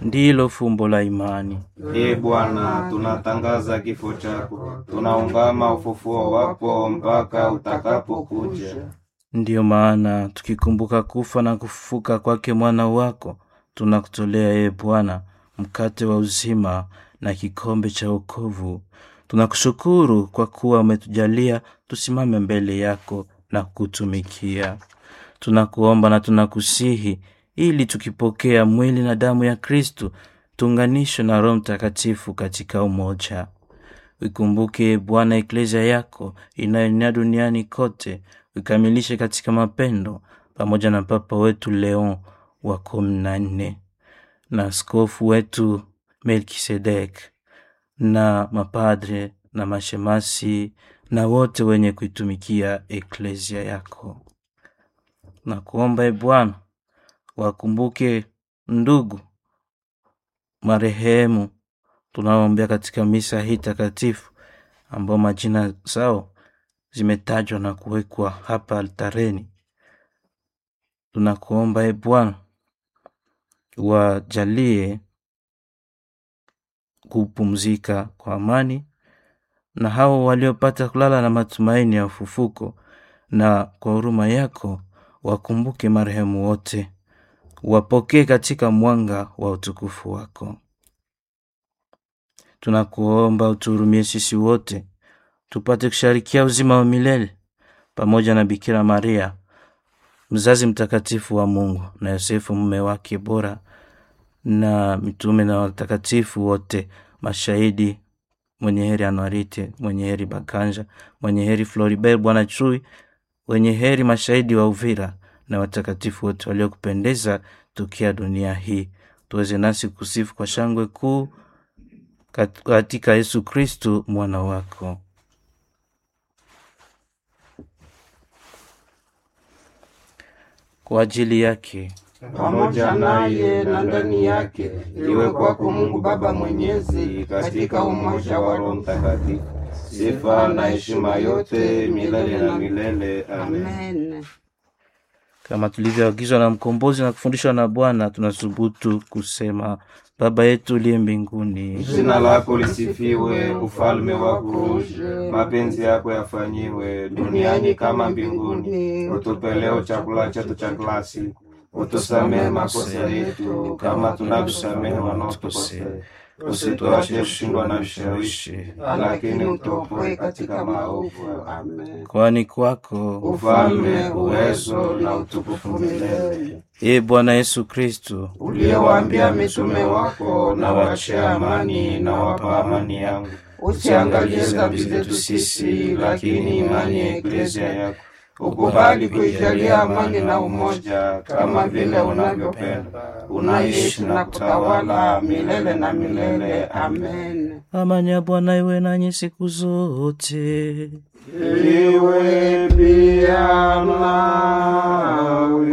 ndilo fumbo la imani. Ee Bwana, tunatangaza kifo chako, tunaungama ufufuo wako mpaka utakapokuja. Ndiyo maana tukikumbuka kufa na kufufuka kwake mwana wako, tunakutolea ee Bwana mkate wa uzima na kikombe cha wokovu. Tunakushukuru kwa kuwa umetujalia tusimame mbele yako na kutumikia. Tunakuomba na tunakusihi ili tukipokea mwili na damu ya Kristu tuunganishwe na Roho Mtakatifu katika umoja. Uikumbuke Bwana eklezia yako inayoenea duniani kote, uikamilishe katika mapendo, pamoja na Papa wetu Leon wa kumi na nne na askofu wetu Melkisedek na mapadre na mashemasi na wote wenye kuitumikia eklezia yako. Na kuomba e Bwana wakumbuke ndugu marehemu tunaoombea katika misa hii takatifu ambao majina zao zimetajwa na kuwekwa hapa altareni. Tunakuomba e Bwana wajalie kupumzika kwa amani, na hao waliopata kulala na matumaini ya ufufuko, na kwa huruma yako wakumbuke marehemu wote, wapokee katika mwanga wa utukufu wako. Tunakuomba utuhurumie sisi wote tupate kusharikia uzima wa milele pamoja na Bikira Maria mzazi mtakatifu wa Mungu na Yosefu mume wake bora na mitume na watakatifu wote, mashahidi, mwenye heri Anuarite, mwenye heri Bakanja, mwenye heri Floribert Bwana Chui, wenye heri mashahidi wa Uvira na watakatifu wote waliokupendeza tukia dunia hii, tuweze nasi kusifu kwa shangwe kuu katika Yesu Kristu mwana wako. Kwa ajili yake pamoja naye na ndani yake, iwe kwako Mungu Baba Mwenyezi, katika umoja wa Roho Mtakatifu, sifa na heshima yote milele na milele. Amen. Amen. kama tulivyoagizwa na mkombozi na kufundishwa na Bwana, tunathubutu kusema: Baba yetu uliye mbinguni, Jina lako lisifiwe, ufalme wako uje, mapenzi yako yafanyiwe duniani kama mbinguni. Utupe leo chakula chetu cha kila siku, utusamehe makosa yetu kama tunavyosamehe wanaotukosea, usituache kushindwa na vishawishi, lakini utuokoe katika maovu. Amen. kwani kwako Ufalme, uwezo na utukufu milele. e Bwana Yesu Kristu Uliyewaambia mitume wako, Na wachia amani na wapa amani yangu, usiangalie dhambi zetu sisi, lakini imani ya eklezia yako ukubali kuijalia amani na umoja, kama vile unavyopenda, unaishi na kutawala milele na milele. Amen. amani ya Bwana iwe nanyi siku zote. Iwe pia nawe.